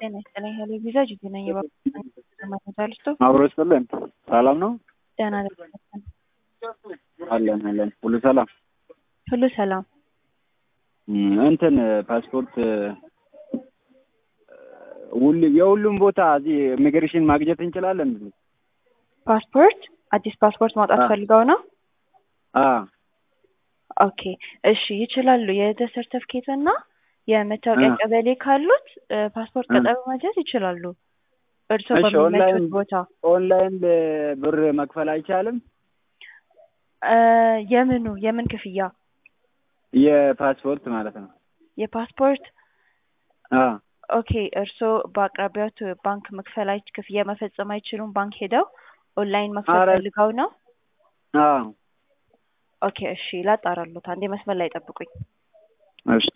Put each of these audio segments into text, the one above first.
ጤና ይስጥልኝ ሄሎ ቪዛ ጅጅ ነኝ። የባለስቶ አብሮ ይስጥልን። ሰላም ነው ደህና ነኝ። አለን አለን። ሁሉ ሰላም ሁሉ ሰላም። እም፣ እንትን ፓስፖርት ሁሉ የሁሉም ቦታ እዚህ ኢሚግሬሽን ማግኘት እንችላለን? ፓስፖርት አዲስ ፓስፖርት ማውጣት አ- ፈልገው ነው? አ ኦኬ እሺ ይችላሉ። የልደት ሰርተፍኬት እና የመታወቂያ አ- ቀበሌ ካሉት እ፣ ፓስፖርት አ- ቀጠሮ ማግኘት ይችላሉ። እርስዎ እሺ፣ በሚመቹት ኦንላይን ቦታ ኦንላይን ብር መክፈል አይቻልም? እ፣ የምኑ የምን ክፍያ? የፓስፖርት ማለት ነው። የፓስፖርት አ ኦኬ እርስዎ በአቅራቢያዎት ባንክ መክፈል አይ ክፍያ መፈጸም አይችሉም? ባንክ ሄደው ኦንላይን መክፈል ኧረ- ፈልገው ነው? አ ኦኬ እሺ ላጣራሉት። አንዴ መስመር ላይ ጠብቁኝ። እሺ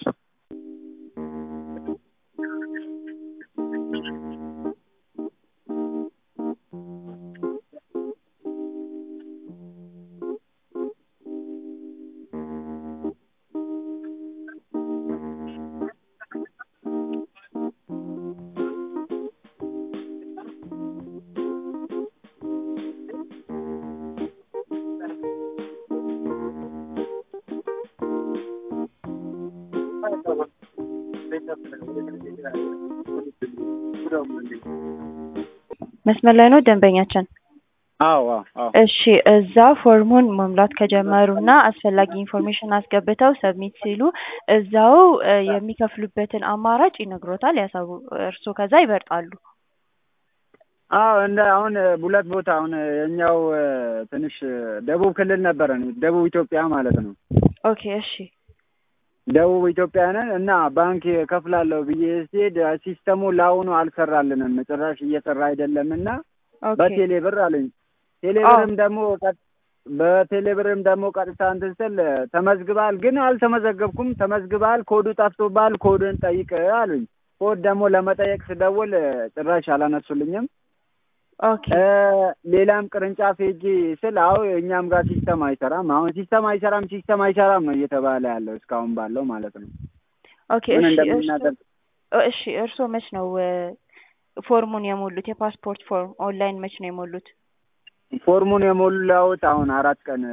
መስመር ላይ ነው ደንበኛችን። አዎ አዎ አዎ እሺ እዛ ፎርሙን መሙላት ከጀመሩና አስፈላጊ ኢንፎርሜሽን አስገብተው ሰብሚት ሲሉ እዛው እ፣ የሚከፍሉበትን አማራጭ ይነግሮታል። ያሳው እርስዎ ከዛ ይመርጣሉ። አዎ እንደ አሁን ሁለት ቦታ አሁን የኛው እ፣ ትንሽ ደቡብ ክልል ነበረን ደቡብ ኢትዮጵያ ማለት ነው። ኦኬ እሺ ደቡብ ኢትዮጵያ ነን እና ባንክ ከፍላለሁ ብዬ ሲሄድ ሲስተሙ ለአሁኑ አልሰራልንም ጭራሽ እየሰራ አይደለም እና ኦኬ በቴሌ ብር አለኝ። ቴሌ ብርም ደግሞ ቀጥ- በቴሌ ብርም ደግሞ ቀጥታ እንትን ስል ተመዝግባል፣ ግን አልተመዘገብኩም። ተመዝግባል፣ ኮዱ ጠፍቶባል፣ ኮድን ጠይቅ አሉኝ። ኮድ ደግሞ ለመጠየቅ ስደውል ጭራሽ አላነሱልኝም። ኦኬ እ፣ ሌላም ቅርንጫፍ ሄጄ ስል አዎ እኛም ጋር ሲስተም አይሰራም፣ አሁን ሲስተም አይሰራም፣ ሲስተም አይሰራም ነው እየተባለ ያለው እስካሁን ባለው ማለት ነው። ኦኬ ምን እሺ እርስዎ እንደምናደርግ እ፣ እሺ እርስዎ መች ነው እ፣ ፎርሙን የሞሉት? የፓስፖርት ፎርም ኦንላይን መች ነው የሞሉት? ፎርሙን የሞላሁት አሁን አራት ቀን